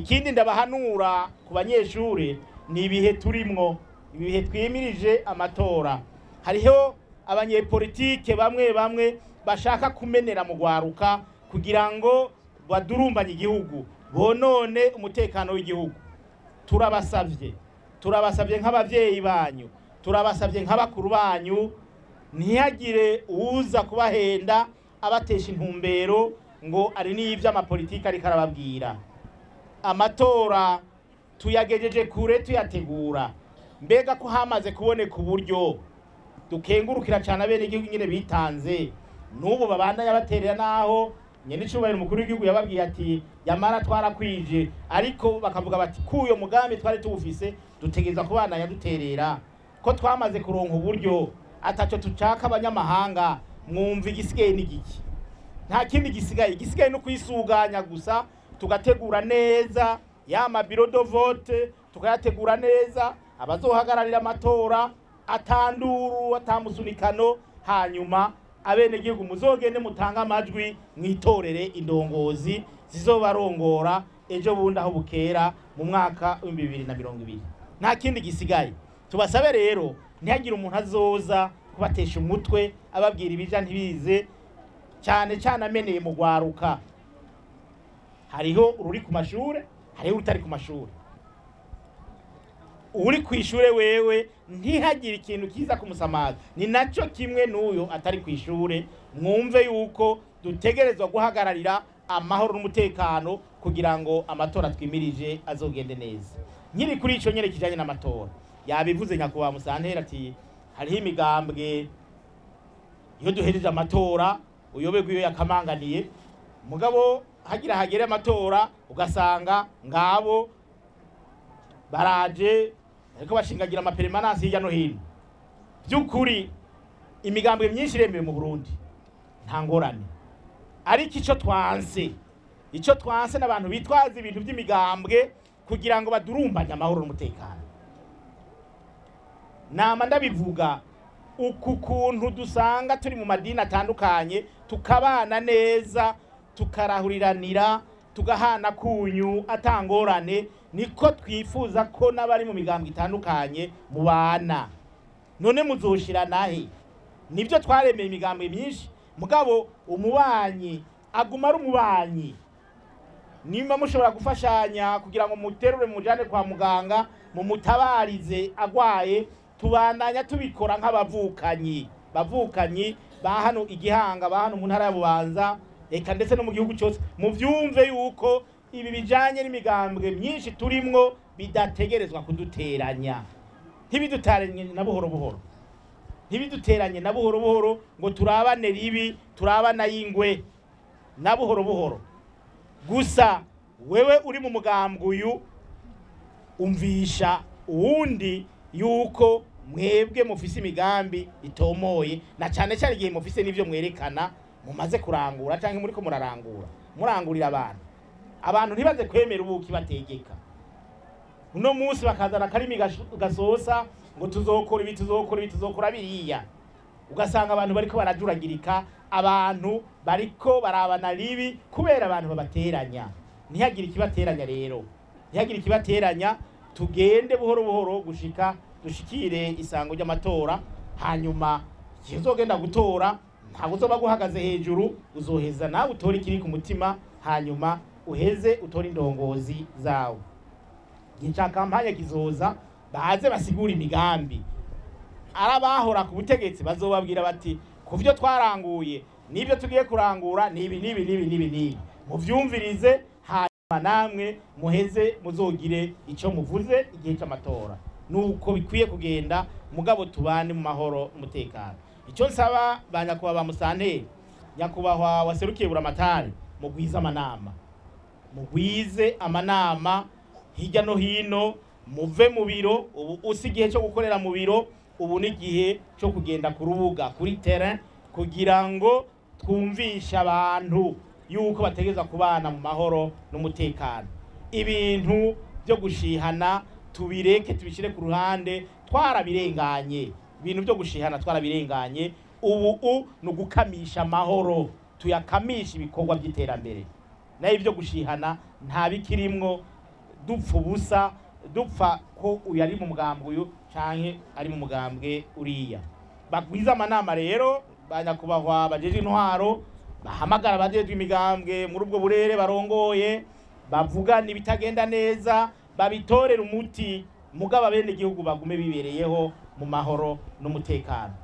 ikindi ndabahanura ku banyeshuri ni ibihe turimwo ibihe twimirije amatora hariho abanyepolitike bamwe bamwe bashaka kumenera mu rwaruka kugira ngo badurumbanye igihugu bonone umutekano w'igihugu turabasabye turabasabye nk'ababyeyi banyu turabasabye nk'abakuru banyu ntihagire uza kubahenda abatesha intumbero ngo ari n'ibyo amapolitiki ariko arababwira amatora tuyagejeje kure tuyategura mbega ko hamaze kuboneka uburyo dukengurukira cyane abene igihugu nyine bitanze n'ubu babandanya baterera naho nyene icubahiro umukuru w'igihugu yababwiye ati yamara twarakwije ariko bakavuga bati kuyo mugambi twari tuwufise dutegereza kubandanya duterera ko twamaze kuronka uburyo ataco tucaka abanyamahanga mwumva igisigaye n'igiki nta kindi gisigaye igisigaye no kwisuganya gusa tugategura neza ya mabiro do vote tukayategura neza abazohagararira amatora atanduru atamusunikano hanyuma abenegihugu muzogende mutange amajwi mwitorere indongozi zizobarongora ejo bundi aho bukera mu mwaka w'ibihumbi bibiri na mirongo ibiri nta kindi gisigaye tubasabe rero ntihagire umuntu azoza kubatesha umutwe ababwira ibija ntibize cyane cyane ameneye mu rwaruka hariho ururi ku mashure hariho urutari ku mashure uri ku ishure wewe ntihagire ikintu kiza kumusamaza ni nacyo kimwe n'uyu atari ku ishure mwumve yuko dutegerezwa guhagararira amahoro n'umutekano kugira ngo amatora twimirije azogende neza nkiri kuri icyo nyine kijyanye n'amatora yabivuze nyakubahwa musantera ati hariho imigambwe iyo duhereje amatora uyoberwa iyo yakamanganiye mugabo hagira hagere amatora ugasanga ngabo baraje ariko bashingagira amaperemanansi hirya no hino by'ukuri imigambwe myinshi iremewe mu burundi nta ngorane ariko icyo twanse icyo twanse n'abantu bitwaza ibintu by'imigambwe kugira ngo badurumbanye amahoro n'umutekano nama ndabivuga uku kuntu dusanga turi mu madini atandukanye tukabana neza tukarahuriranira tugahana kunyu atangorane niko twifuza ko n'abari mu migambo itandukanye mubana none muzoshira nahe nibyo twaremeye imigambo myinshi mugabo umubanyi aguma ari umubanyi nimba mushobora gufashanya kugira ngo muterure mujane kwa muganga mumutabarize agwaye tubandanya tubikora nk'abavukanyi bavukanyi ba hano igihanga ba hano mu ntara ya bubanza reka ndetse no mu gihugu cyose muvyumve yuko ibi bijanye n'imigambwe myinshi turimwo bidategerezwa kuduteranya ntibiduteranye na buhoro buhoro ntibiduteranye na buhoro buhoro ngo turabane ribi turabana y'ingwe na buhoro buhoro gusa wewe uri mu mugambwe uyu umvisha uwundi yuko mwebwe mufise imigambi itomoye na cyane cyane igihe mufise n'ivyo mwerekana mumaze kurangura cyangwa muri ko murarangura murangurira abantu abantu ntibaze kwemera ubuki bategeka uno munsi bakazana akarimi gash- gasosa ngo tuzokora ibi tuzokora ibi tuzokora biriya ugasanga abantu bariko barajuragirika abantu bariko barabana ribi kubera abantu babateranya ntihagire ikibateranya rero ntihagire ikibateranya tugende buhoro buhoro gushika dushikire isango ry'amatora hanyuma igihe uzogenda gutora ntabwo uzoba guhagaze hejuru uzoheza nawe utore ikiri ku mutima hanyuma uheze utore indongozi zawe igihe cya kampanye kizoza baze basigura imigambi ari abahora ku butegetsi bazobabwira bati ku byo twaranguye n'ibyo tugiye kurangura ni ibi n'ibi n'ibi n'ibi n'ibi muvyumvirize hanyuma namwe muheze muzogire icyo muvuze igihe cy'amatora nuko bikwiye kugenda mugabo tubane mu mahoro umutekano icyo nsaba ba nyakubahwa ba musanteri nyakubahwa waserukiye buramatari mugwize amanama mugwize amanama hirya no hino muve mu biro ubu usi igihe cyo gukorera mu biro ubu ni igihe cyo kugenda ku rubuga kuri terrain kugira ngo twumvishe abantu yuko bategereza kubana mu mahoro n'umutekano ibintu byo gushihana tubireke tubishyire ku ruhande twarabirenganye ibintu byo gushihana twarabirenganye ubu u ni ugukamisha amahoro tuyakamisha ibikorwa by'iterambere nayo ibyo gushihana nta bikirimwo dupfa ubusa dupfa ko uyu ari mu mugambwe uyu canke ari mu mugambwe uriya bagwiza amanama rero banyakubahwa bajeje intwaro bahamagara abajejwe imigambwe muri ubwo burere barongoye bavugana ibitagenda neza babitorera umuti mugabo abene igihugu bagume bibereyeho mu mahoro n'umutekano